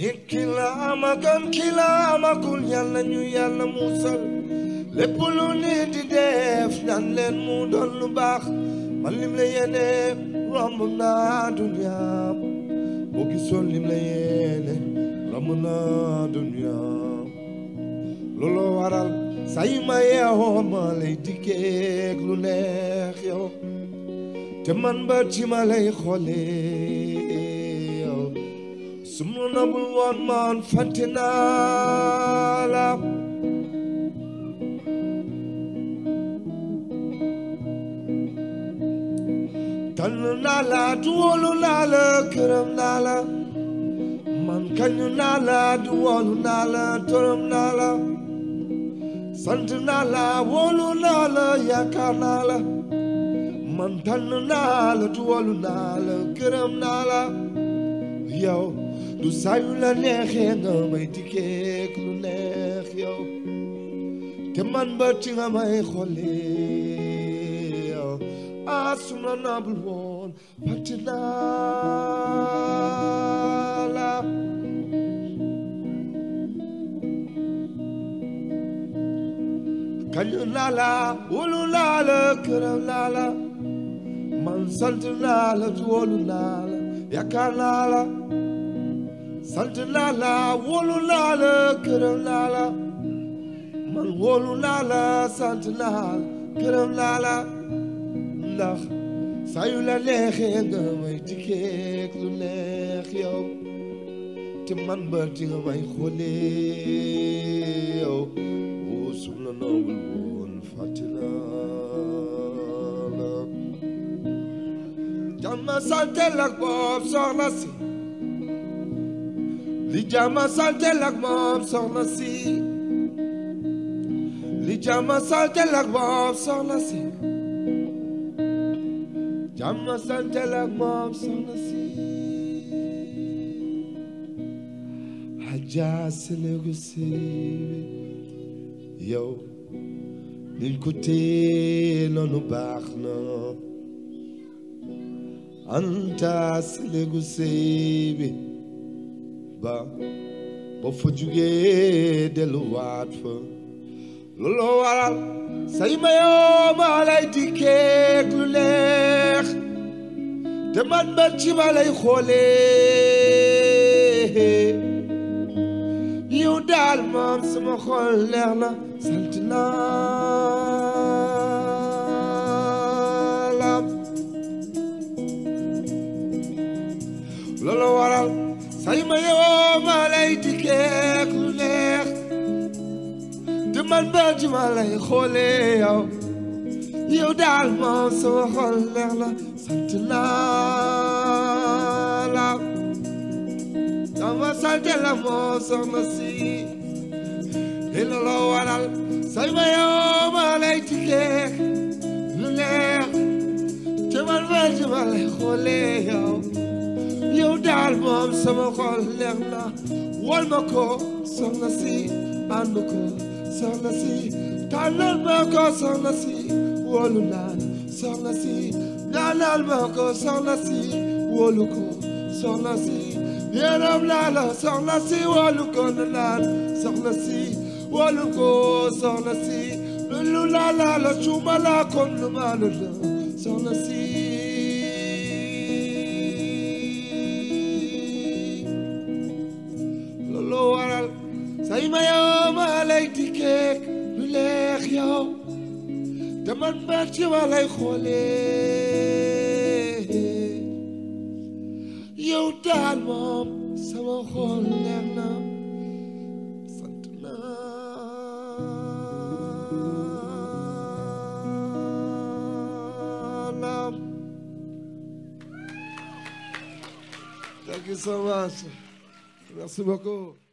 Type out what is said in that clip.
it ki la ama gën ki la amagul yàlla ñu yàlla musal lépp lu nit di def ñaan leen mu doon lu baax man lim la yéene romb naa dunya boo gisoon lim la yéene romb naa dunya looloo waral say ma yeewoo ma lay dikkeek lu neex yow te man ba ci ma lay xoolee yow su ma nabul woon man fàtte naa la tànn naa la duwolu naa la këram naa la man kañu naa la duwolu naa la tërëm naa la sant naa la wóolu naa la yaakaar naa la man tànn naa la duwolu naa la këram naa la yow du sayu la neexee nga may dikkeek lu neex yow te man ba ci nga may xoolee yow ah su ma nabul woon fàtte naa la kañu naa la wóolu naa la këram naa la man sant naa la wóolu naa la yaakaar naa la sant naa la wóolu naa la këram naa la man wóolu naa la sant naa la këram naa la ndax saa yu la neexee nga may dikkeek lu neex yow te man ba di nga may xoolee yow woo sum la nawul woon fàtte naa la jàmma santel ak moom soxna si li jàmma santel ak moom soxna si li jàmma santel ak moom soxna si jàmma santel ak moom soxna si Adja Sénégu si yow niñ ko téye noonu baax na anta Sénégu sëy bi ba ba fa jugee delluwaat fa looloo waral say ma yoo ma lay dikkeek lu neex te man ba ci ma lay xoolee yow daal moom sama xol leer na sant naa la loolu waral say ma yoo ma lay dikkeek lu neex te man ba ci ma lay xoolee yow yow daal moom sama xol leer na sant naa la sama sant la moo soxna si li loolu waral say ma yoo ma lay dikkeek lu neex te man ba ci ma lay xoolee yow yow daal moom sama xol leer na wol ma ko soxna si ànd ko soxna si tànnal ma ko soxna si wóolu naa soxna si ñaanal ma ko soxna si wóolu ko soxna si yërëm naa la soxna si wóolu ko naan soxna si wóolu ko soxna si lu laa laa la suuma laa kon lu maa la soxna si loolu waral say ma yow ma lay dikkeek lu leex yow te man ba ci ma lay xoolee yow daal moom sama xool leer na sant naa la Thank you so much. Merci beaucoup.